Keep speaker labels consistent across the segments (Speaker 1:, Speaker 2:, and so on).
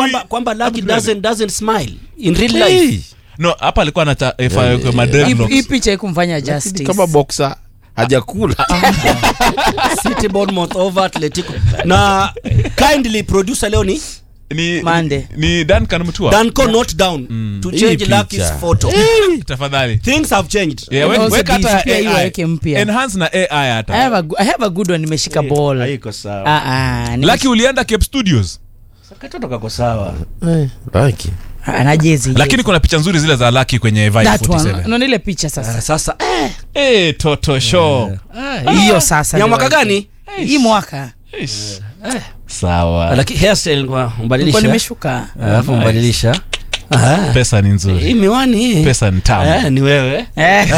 Speaker 1: kwamba kwamba Lucky doesn't doesn't smile in real life
Speaker 2: Hey,
Speaker 3: no hapa alikuwa anata eh, fa-
Speaker 2: Yeah,
Speaker 3: ma
Speaker 2: yeah.
Speaker 3: dreadlocks.
Speaker 4: hii picha ikumfanya
Speaker 2: lakini
Speaker 4: justice
Speaker 2: kama boxer hajakula
Speaker 1: City Bournemouth over Atletico na kindly producer leo ni
Speaker 3: ni
Speaker 4: Mande.
Speaker 3: ni Duncan Mutua
Speaker 1: Danco note down to
Speaker 2: Hii
Speaker 1: change
Speaker 2: picha.
Speaker 1: Lucky's photo
Speaker 3: tafadhali
Speaker 1: things have changed
Speaker 3: Yeah,
Speaker 4: And
Speaker 3: we-
Speaker 4: also
Speaker 3: weka hata
Speaker 4: this pia hiyo
Speaker 3: AI.
Speaker 4: weke mpya.
Speaker 3: Enhance na AI
Speaker 4: I
Speaker 3: hata
Speaker 4: have a, go- I have a good one nimeshika ball
Speaker 1: haiko sawa
Speaker 4: ah ah nime-
Speaker 3: Lucky ulienda Cape Studios
Speaker 1: katoto kako sawa
Speaker 2: Lucky.
Speaker 4: ah, na jezi
Speaker 3: lakini kuna picha nzuri zile za Lucky kwenye Vibe
Speaker 4: that one
Speaker 3: 47
Speaker 4: unaona ile picha sasa
Speaker 1: sasa eh,
Speaker 3: eh toto show
Speaker 4: hiyo sasa
Speaker 1: ni ya
Speaker 4: ndio
Speaker 1: mwaka gani
Speaker 4: hii mwaka
Speaker 3: Ish. sawa
Speaker 1: lakini hairstyle kwa
Speaker 4: nilikuwa
Speaker 1: mbadilisha
Speaker 4: nimeshuka
Speaker 1: alafu mbadilisha Aha.
Speaker 3: pesa ni
Speaker 1: hii
Speaker 3: nzuri
Speaker 1: miwani hii
Speaker 3: pesa ni tamu
Speaker 1: Eh, ni wewe
Speaker 4: Eh.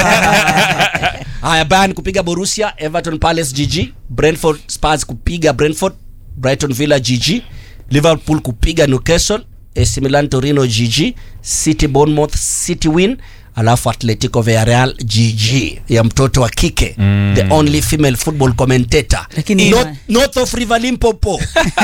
Speaker 1: haya Bayern kupiga Borussia Everton Palace GG Brentford Spurs kupiga Brentford Brighton Villa GG Liverpool kupiga Newcastle AC Milan Torino GG City Bournemouth City win alafu Atletico Villarreal GG ya mtoto wa kike mm. the only female football commentator
Speaker 4: Lakini
Speaker 1: North,
Speaker 4: ima-
Speaker 1: north of River Limpopo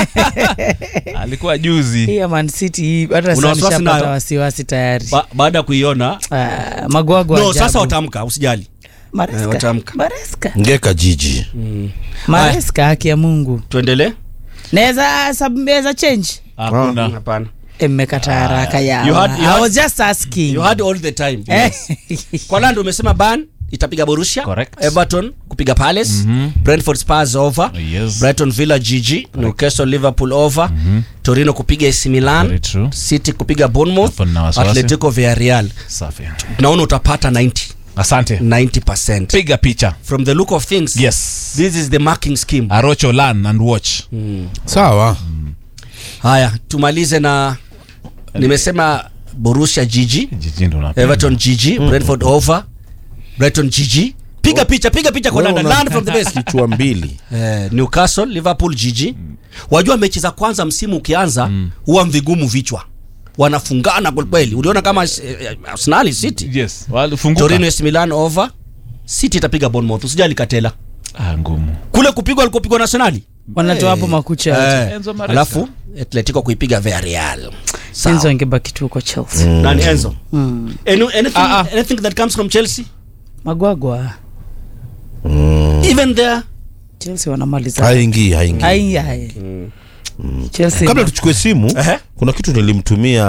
Speaker 3: alikuwa juzi
Speaker 4: hii ya Man City hii hata
Speaker 1: Una
Speaker 4: sasa
Speaker 1: wasiwasi
Speaker 4: nishapata
Speaker 1: nayo?
Speaker 4: wasiwasi tayari
Speaker 1: ba, baada ya kuiona
Speaker 4: Ah, magwago
Speaker 1: no
Speaker 4: ajabu.
Speaker 1: sasa watamka usijali Eh,
Speaker 4: Maresca.
Speaker 1: watamka.
Speaker 4: Maresca.
Speaker 2: ngeka jiji
Speaker 4: Maresca, haki ya mungu
Speaker 1: tuendelee
Speaker 4: naweza sub- naweza change
Speaker 3: hakuna
Speaker 1: hapana
Speaker 4: Eh, mmekata haraka ya
Speaker 1: You had- you
Speaker 4: I
Speaker 1: had-
Speaker 4: was just asking
Speaker 1: you had all the time
Speaker 4: Eh.
Speaker 1: kwa lando umesema ban itapiga borussia
Speaker 3: Correct.
Speaker 1: everton kupiga palace brentford spars over
Speaker 3: Yes.
Speaker 1: brighton villa gg newcastle liverpool over torino kupiga AC milan
Speaker 3: Very true.
Speaker 1: city kupiga bournemouth
Speaker 3: Hapo nina wasiwasi.
Speaker 1: atletico villarreal
Speaker 3: safi
Speaker 1: naona utapata 90
Speaker 3: asante
Speaker 1: 90%
Speaker 3: piga picha
Speaker 1: from the look of things
Speaker 3: yes
Speaker 1: this is the marking scheme
Speaker 3: arocho learn and watch
Speaker 2: sawa
Speaker 1: haya tumalize na nimesema borussia gg
Speaker 3: jiji ndo unapiga.
Speaker 1: everton gg brentford over brighton gg piga picha piga picha kwa
Speaker 2: Wewe
Speaker 1: london
Speaker 2: una-
Speaker 1: learn from the best
Speaker 2: kichwa mbili
Speaker 1: eh, newcastle liverpool gg wajua mechi za kwanza msimu ukianza huwa mvigumu vichwa wanafungana kwelikweli uliona kama eh, arsenali city
Speaker 3: yes walifunguka
Speaker 1: torino AC milan over city itapiga bournemouth usijali katela
Speaker 3: ah ngumu
Speaker 1: kule kupigwa alikopigwa na arsenali
Speaker 4: wanatoa hapo makucha yote.
Speaker 1: eh,
Speaker 3: Enzo Maresca.
Speaker 1: alafu atletico kuipiga villarreal Sawa.
Speaker 4: enzo angebaki tu huko chelsea
Speaker 1: nani enzo
Speaker 4: Mm.
Speaker 1: Any, anything,
Speaker 3: Ah, ah.
Speaker 1: anything that comes from chelsea
Speaker 4: magwagwa
Speaker 1: even there
Speaker 4: chelsea wanamaliza
Speaker 2: haingii haingii
Speaker 4: Ai, ai. chelsea
Speaker 2: kabla tuchukue simu
Speaker 1: Ehe.
Speaker 2: kuna kitu nilimtumia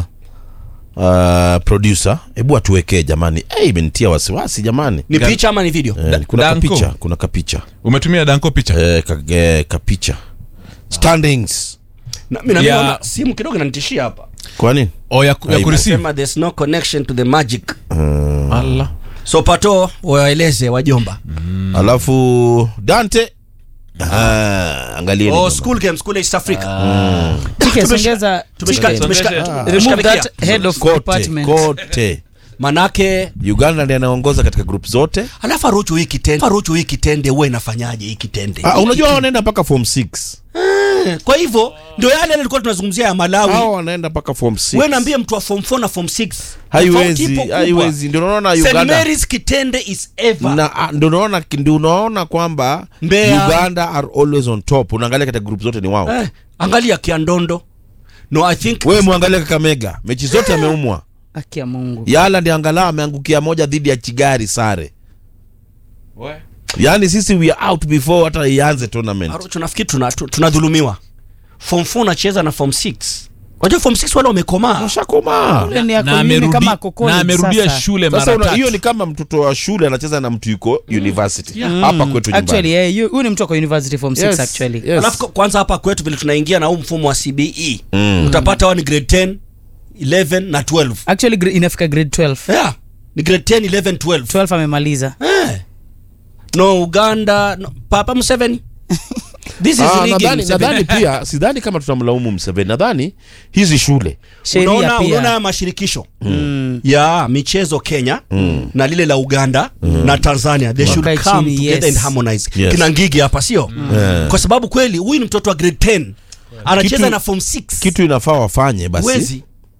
Speaker 2: uh, producer hebu atuwekee jamani hey, imenitia wasiwasi jamani
Speaker 1: ni
Speaker 3: Gan-
Speaker 1: picha ama ni video
Speaker 2: eh, kuna
Speaker 3: Danko.
Speaker 2: kapicha kuna kapicha
Speaker 3: umetumia danko picha
Speaker 2: eh, ka, eh, kapicha standings
Speaker 1: Na- mimi
Speaker 3: Yeah.
Speaker 1: naona simu kidogo inanitishia hapa
Speaker 2: kwa nini
Speaker 3: o ya, ya
Speaker 2: Aibu.
Speaker 3: kureceive
Speaker 1: sema there's no connection to the magic
Speaker 3: Allah
Speaker 1: so pato waeleze wajomba
Speaker 2: alafu dante ah, angalieni
Speaker 1: oh,
Speaker 2: jamaa.
Speaker 1: school game school east africa
Speaker 4: Tike,
Speaker 1: Tumeshika-
Speaker 4: tumeshika
Speaker 1: tumeshika-
Speaker 3: Songesha-
Speaker 1: tumeshika-
Speaker 3: songesha-
Speaker 1: tumeshika
Speaker 4: remove that
Speaker 1: vikia.
Speaker 4: head of
Speaker 2: kote
Speaker 4: department
Speaker 2: kote
Speaker 1: manake
Speaker 2: uganda ndiye anaongoza katika group zote
Speaker 1: alafu aruchu hii kitende aruchu hii kitende huwa inafanyaje hii kitende
Speaker 2: ah,
Speaker 1: Hii
Speaker 2: unajua
Speaker 1: kitende.
Speaker 2: wanaenda mpaka form 6
Speaker 1: Eh, kwa hivyo ndio yale yale tulikuwa tunazungumzia ya malawi
Speaker 2: hao wanaenda mpaka form 6
Speaker 1: we naambie mtu wa form 4 na form 6
Speaker 2: haiwezi haiwezi ndio unaona
Speaker 1: St.
Speaker 2: uganda
Speaker 1: Mary's kitende is ever
Speaker 2: na ah, ndio unaona ndio unaona kwamba
Speaker 1: Mbeya.
Speaker 2: uganda are always on top unaangalia katika group zote ni wao
Speaker 1: eh, angalia kiandondo no i think
Speaker 2: wewe mwangalia kakamega mechi zote ameumwa
Speaker 4: haki ya mungu
Speaker 2: yala ndi angalau ameangukia moja dhidi ya chigari sare yaani sisi we are out before hata ianze tournament
Speaker 1: Aruchu nafikiri tuna- tu- tunadhulumiwa form 4 unacheza na form 6 wajua form 6 wale wamekomaa
Speaker 2: shakomaa
Speaker 4: Ule ni ako
Speaker 3: na
Speaker 4: nini
Speaker 3: amerudi
Speaker 4: kama kokoni
Speaker 3: na amerudia
Speaker 4: sasa.
Speaker 3: shule
Speaker 2: sasa
Speaker 3: mara
Speaker 2: una- hiyo
Speaker 3: tatu
Speaker 2: ni kama mtoto wa shule anacheza na mtu yuko university hapa kwetu
Speaker 4: actually
Speaker 2: nyumbani
Speaker 4: eh, yu- huyu ni mtu ako university form 6
Speaker 2: Yes,
Speaker 4: actually
Speaker 2: yes.
Speaker 1: alafu kwanza hapa kwetu vile tunaingia na huu mfumo wa cbe
Speaker 2: Mm.
Speaker 1: utapata wao ni grade 10 11 na 12
Speaker 4: actually gra- inafika grade 12
Speaker 1: yeah. ni grade 10 11 12
Speaker 4: 12 amemaliza
Speaker 1: eh. no uganda no, papa mseveni this is
Speaker 2: Ah,
Speaker 1: rigging,
Speaker 2: nadhani
Speaker 1: Museveni.
Speaker 2: nadhani pia sidhani kama tutamlaumu mseveni nadhani hizi shule
Speaker 4: sheria
Speaker 1: unaona unaona
Speaker 4: pia
Speaker 1: haya mashirikisho ya michezo kenya na lile la uganda na tanzania they should
Speaker 4: Wakae
Speaker 1: come
Speaker 4: chini,
Speaker 1: together
Speaker 4: yes.
Speaker 1: and harmonize
Speaker 2: Yes.
Speaker 1: kina ngigi hapa sio
Speaker 2: Yeah.
Speaker 1: kwa sababu kweli huyu ni mtoto wa grade 10 anacheza
Speaker 2: Kitu-
Speaker 1: na form 6
Speaker 2: kitu inafaa wafanye basi
Speaker 1: wezi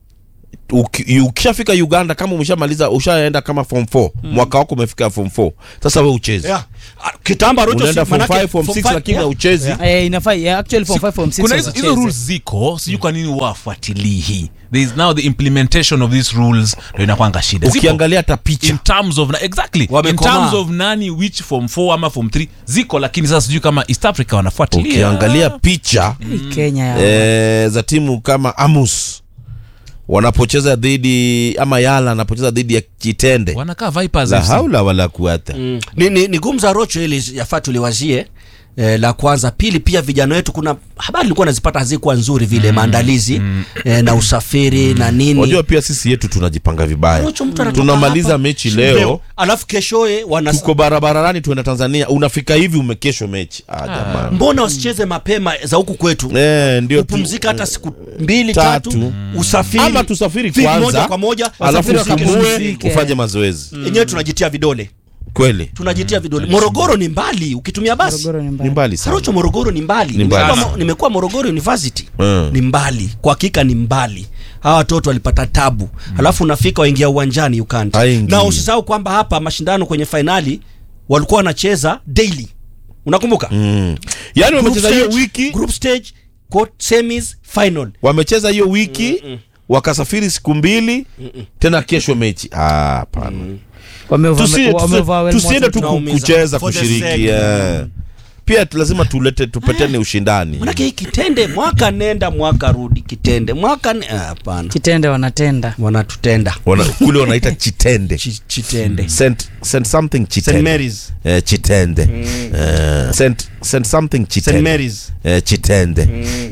Speaker 2: uki- ukishafika uganda kama umeshamaliza ushaenda kama form 4 mwaka wako umefika form 4 sasa we uchezi
Speaker 1: Yeah. Ah, kitambo Rocho
Speaker 2: unaenda
Speaker 1: si-
Speaker 2: form
Speaker 1: manake
Speaker 2: 5 form
Speaker 1: form
Speaker 2: 6
Speaker 1: five,
Speaker 2: lakini
Speaker 1: yeah.
Speaker 2: hauchezi
Speaker 4: Eh, inafaa yeah, actually form 5 form 6
Speaker 3: kuna hizo hizo rules ziko sijui kwa nini wafuatilii hii there is now the implementation of these rules ndo inakwanga shida Ziko.
Speaker 2: ukiangalia hata picha
Speaker 3: in terms of na, exactly in
Speaker 1: Wamekomaa.
Speaker 3: terms of nani which form 4 ama form 3 ziko lakini sasa sijui kama east africa wanafuatilia
Speaker 2: ukiangalia picha
Speaker 4: Kenya ya
Speaker 2: eh, za timu kama amus wanapocheza dhidi ama yala anapocheza dhidi ya kitende
Speaker 3: wanakaa vipers
Speaker 2: la
Speaker 3: FC.
Speaker 2: haula wala kuata
Speaker 1: Mm. ni, ni, ni gumza rocho ili yafaa tuliwazie Eh, la kwanza pili pia vijana wetu kuna habari nilikuwa nazipata hazikuwa nzuri vile maandalizi eh, na usafiri na nini
Speaker 2: wajua pia sisi yetu tunajipanga vibaya
Speaker 1: Rocho mtu anatoka
Speaker 2: tunamaliza
Speaker 1: hapa,
Speaker 2: mechi leo
Speaker 1: alafu keshoe wana
Speaker 2: tuko barabarani tuenda tanzania unafika hivi umekesho mechi ah, jamani
Speaker 1: mbona wasicheze mapema za huku kwetu
Speaker 2: eh, ndio tu-
Speaker 1: upumzika hata siku mbili
Speaker 2: Tatu.
Speaker 1: tatu, usafiri
Speaker 2: ama tusafiri
Speaker 1: Fi- moja
Speaker 2: kwanza
Speaker 1: kwa moja
Speaker 2: alafu
Speaker 1: wasafiri
Speaker 2: usumbue
Speaker 4: wakapumzike.
Speaker 2: ufanye mazoezi
Speaker 1: enyewe tunajitia vidole
Speaker 2: kweli
Speaker 1: tunajitia vidole morogoro ni mbali ukitumia basi
Speaker 4: Morogoro ni
Speaker 2: ni
Speaker 4: mbali.
Speaker 2: mbali sana
Speaker 1: Sarocho Morogoro ni mbali.
Speaker 2: Ni mbali
Speaker 1: Nimekuwa
Speaker 2: sana.
Speaker 1: mo- Nimekuwa Morogoro University.
Speaker 2: Mm.
Speaker 1: Ni mbali. Kwa hakika ni mbali. Hawa watoto walipata tabu. Alafu unafika waingia uwanjani you can't.
Speaker 2: Haingii.
Speaker 1: Na usisahau kwamba hapa mashindano kwenye fainali walikuwa wanacheza daily. Unakumbuka?
Speaker 2: mm. yaani
Speaker 1: Group
Speaker 2: wamecheza hiyo
Speaker 1: stage,
Speaker 2: wiki
Speaker 1: group stage, quart- semis, final.
Speaker 2: wamecheza hiyo wiki wakasafiri siku mbili tena kesho mechi Ah, hapana
Speaker 4: Wameva-
Speaker 2: Tusi-
Speaker 4: wameva-
Speaker 2: tusi- tusiende tu ku-
Speaker 1: tunaumiza.
Speaker 2: kucheza
Speaker 1: For the
Speaker 2: kushiriki
Speaker 1: sake.
Speaker 2: yeah. pia tu- lazima tulete tupetane ushindani
Speaker 1: Manake hii kitende mwaka nenda mwaka rudi kitende. Mwaka ne- ah, hapana.
Speaker 4: kitende wanatenda
Speaker 1: Wanatutenda.
Speaker 2: Wana, kule wanaita chitende
Speaker 1: Chi- Chitende.
Speaker 2: Saint, Saint something
Speaker 1: St
Speaker 2: chitende
Speaker 1: Mary's.
Speaker 2: eh, chitende eh, Saint, Saint something
Speaker 1: St
Speaker 2: chitende
Speaker 1: Mary's.
Speaker 2: eh, chitende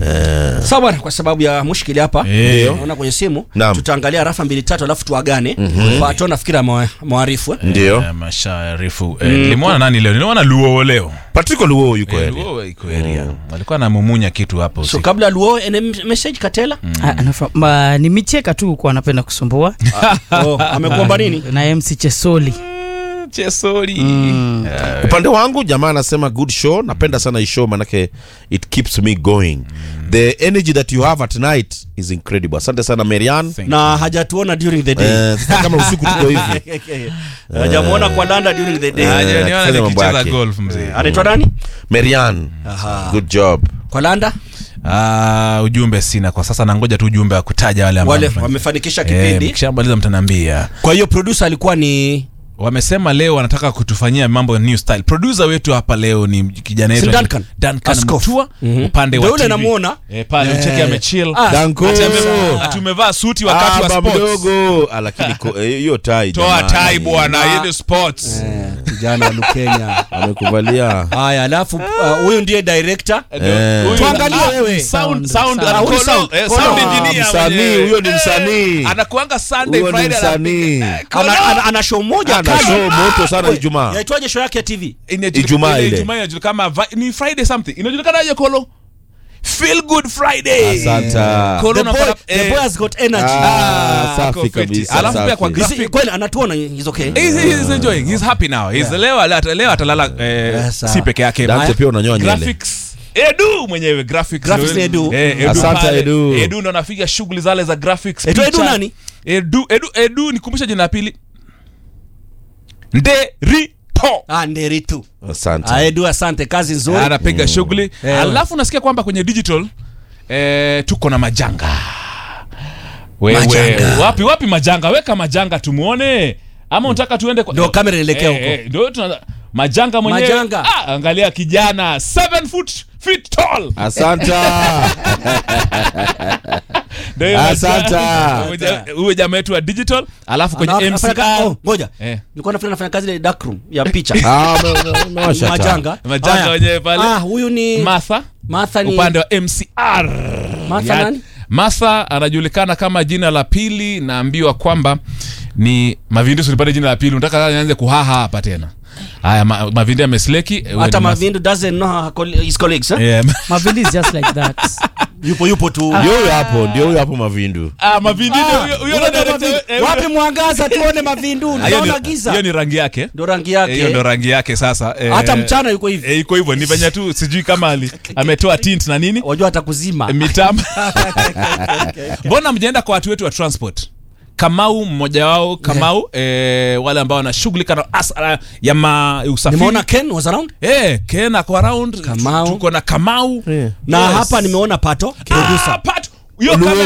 Speaker 2: eh,
Speaker 1: Sawa bwana, kwa sababu ya mushkili hapa
Speaker 3: Eh.
Speaker 1: naona kwenye simu
Speaker 2: Naam.
Speaker 1: tutaangalia rafa mbili tatu alafu tuagane mm-hmm. pato nafikiri ama- mwarifu eh?
Speaker 2: ndio
Speaker 3: Eh, masharifu eh, nilimwona nani leo nilimwona luo leo
Speaker 2: patrick luo yuko
Speaker 3: Eh,
Speaker 2: area.
Speaker 3: Luo iko area walikuwa anamumunya kitu hapo
Speaker 1: so
Speaker 3: usiku.
Speaker 1: kabla luo ene message katela
Speaker 4: Ah, anafa- ma- ni micheka tu kuwa anapenda kusumbua
Speaker 1: oh, amekuomba nini
Speaker 4: na mc chesoli
Speaker 3: chesori
Speaker 2: upande wangu jamaa anasema good show napenda sana hii show manake it keeps me going the energy that you have at night is incredible asante sana marian
Speaker 3: Thank
Speaker 1: na hajatuona during the day
Speaker 2: eh, sasa kama usiku tuko hivi
Speaker 1: hajamuona kwa landa during the day
Speaker 2: Eh,
Speaker 3: Ah, niona
Speaker 2: akifanya mambo
Speaker 3: nikicheza
Speaker 2: yake.
Speaker 3: golf mzee
Speaker 1: anaitwa nani
Speaker 2: marian
Speaker 1: Aha.
Speaker 2: good job
Speaker 1: kwa landa
Speaker 3: Ah, ujumbe sina kwa sasa nangoja tu ujumbe wa kutaja wale ambao
Speaker 1: wale
Speaker 3: wamefanya.
Speaker 1: wamefanikisha
Speaker 3: Eh,
Speaker 1: kipindi
Speaker 3: mkishamaliza mtaniambia
Speaker 1: kwa hiyo producer alikuwa ni
Speaker 3: wamesema leo wanataka kutufanyia mambo ya new style producer wetu hapa leo ni kijana
Speaker 1: Si
Speaker 3: wetu
Speaker 1: Duncan?
Speaker 3: Duncan
Speaker 1: Askofu.
Speaker 3: Mutua
Speaker 1: Mhm.
Speaker 3: upande
Speaker 1: Ndio
Speaker 3: wa
Speaker 1: yule
Speaker 3: TV.
Speaker 1: namuona.
Speaker 3: eh, pale ucheki amechill
Speaker 1: Ah,
Speaker 2: danko
Speaker 3: Ati amevaa- ati umevaa suti wakati wa
Speaker 2: Aba
Speaker 3: sports
Speaker 2: mdogo Ah, lakini ko- eh, hiyo tai
Speaker 3: toa
Speaker 2: jamani.
Speaker 3: tai bwana hiyo ni sports
Speaker 1: eh, kijana wa Lukenya
Speaker 2: amekuvalia
Speaker 1: haya alafu uh, huyu ndiye director
Speaker 2: Eh.
Speaker 3: Huyu-
Speaker 1: Tuangalie
Speaker 3: Ah,
Speaker 1: wewe.
Speaker 3: sound
Speaker 4: Sound.
Speaker 3: sound
Speaker 4: Ah,
Speaker 3: ah,
Speaker 1: huyu
Speaker 3: Kolo-
Speaker 1: sound.
Speaker 3: eh,
Speaker 1: Kolo.
Speaker 3: sound
Speaker 2: Ah,
Speaker 3: engineer
Speaker 2: msanii,
Speaker 3: mwenyewe.
Speaker 2: huyo ni
Speaker 3: Eh,
Speaker 2: msanii.
Speaker 3: anakuanga Sunday
Speaker 2: Huyo ni
Speaker 3: Friday
Speaker 2: msanii.
Speaker 3: Kolo.
Speaker 1: ana, ana, ana show moja
Speaker 2: ana
Speaker 1: kali.
Speaker 2: show moto sana
Speaker 1: We,
Speaker 2: ijumaa
Speaker 1: yaitwaje show yake ya tv
Speaker 3: Inajulikana-
Speaker 2: Ijumaa ile.
Speaker 3: Ijumaa inajulikana kama vi- ni Friday something inajulikana aje Kolo Feel good Friday
Speaker 2: Asante.
Speaker 3: Kolo
Speaker 1: the boy,
Speaker 3: unapata-
Speaker 1: the
Speaker 3: eh,
Speaker 1: boy has got energy
Speaker 2: Ah,
Speaker 3: Ah,
Speaker 2: safi
Speaker 3: ako fiti.
Speaker 2: kabisa,
Speaker 3: Alafu pia kwa
Speaker 2: safi.
Speaker 3: graphic-
Speaker 1: Is- kweli anatuona he's okay
Speaker 3: He's, he's enjoying. He's happy now. He's leo ata- leo atalala eh,
Speaker 1: Yes,
Speaker 3: si peke yake.
Speaker 2: Dante pia unanyoa nywele
Speaker 3: Graphics. Edu mwenyewe graphics.
Speaker 1: Graphics
Speaker 3: ndio-
Speaker 1: ni Edu.
Speaker 3: Eh, Edu
Speaker 2: Asante,
Speaker 3: pale.
Speaker 2: Edu.
Speaker 3: Edu ndo anafiga shughuli zale za graphics.
Speaker 1: Edu- Edu
Speaker 3: picha.
Speaker 1: nani?
Speaker 3: Edu Edu Edu nikumbusha jina la pili. Nderito.
Speaker 1: ah nderitu
Speaker 2: asante
Speaker 1: aedu asante kazi nzuri
Speaker 3: Anapiga shughuli.
Speaker 1: Eh,
Speaker 3: Alafu nasikia kwamba kwenye digital eh, tuko na majanga. Wewe
Speaker 1: Majanga.
Speaker 3: wapi wapi majanga? Weka majanga tumuone. Ama unataka tuende kwa
Speaker 1: Ndio kamera ielekee
Speaker 3: Eh,
Speaker 1: huko.
Speaker 3: eh, ndio tuna majanga mwenyewe.
Speaker 1: Majanga.
Speaker 3: Ah, angalia kijana 7 foot feet tall.
Speaker 2: asante
Speaker 3: Ndio hiyo
Speaker 2: Asante.
Speaker 3: majanga. Huyo ja- Huyo jamaa wetu wa digital, alafu kwenye
Speaker 1: Ana- anafanya ka-
Speaker 3: MCR
Speaker 1: oh, ngoja
Speaker 3: Eh.
Speaker 1: nilikuwa nafanya nafanya kazi ile dark room ya picha
Speaker 2: Ah, ume- ume- umewasha taa.
Speaker 1: majanga
Speaker 3: Majanga
Speaker 1: Haya.
Speaker 3: wenyewe pale.
Speaker 1: ah huyu ni
Speaker 3: Martha
Speaker 1: Martha ni
Speaker 3: upande wa MCR.
Speaker 1: Martha
Speaker 3: Ya-
Speaker 1: nani?
Speaker 3: Martha anajulikana kama jina la pili, naambiwa kwamba ni Mavindusi. Nipate jina la pili, unataka nianze kuhaha hapa tena? haya ma, mavindi amesleki eh, wewe
Speaker 1: hata
Speaker 3: ni mas-
Speaker 1: mavindu doesn't know her coll- his colleagues eh?
Speaker 3: Yeah.
Speaker 4: mavindi is just like that
Speaker 1: yupo yupo tu
Speaker 2: ndio huyo hapo ndio huyo hapo mavindu
Speaker 3: Ah, mavindi ndio huyo- huyo
Speaker 1: Huyo
Speaker 3: ndo
Speaker 1: ndo
Speaker 3: director-
Speaker 1: mavindu.
Speaker 3: eh,
Speaker 1: wapi mwangaza tuone mavindu
Speaker 3: Ah, hiyo
Speaker 1: naona
Speaker 3: ni-
Speaker 1: giza
Speaker 3: hiyo ni rangi yake
Speaker 1: ndo rangi
Speaker 3: Eh, hiyo ndo
Speaker 1: yake
Speaker 3: rangi yake sasa eh,
Speaker 1: hata mchana yuko hivi
Speaker 3: eh, iko hivyo ni venye tu sijui kama ali ametoa tint na nini
Speaker 1: wajua atakuzima
Speaker 3: mitambo mbona mjaenda kwa watu wetu wa transport kamau mmoja wao kamau eh, wale ambao wanashughulika na asara ya ma usafiri
Speaker 1: nimeona ken was around
Speaker 3: eh, ken ako around
Speaker 1: Kamau.
Speaker 3: tuko na kamau
Speaker 2: Yeah.
Speaker 1: na
Speaker 3: Yes.
Speaker 1: hapa nimeona pato producer
Speaker 3: Ah, Pat, hiyo
Speaker 2: Oluwe.
Speaker 3: kamera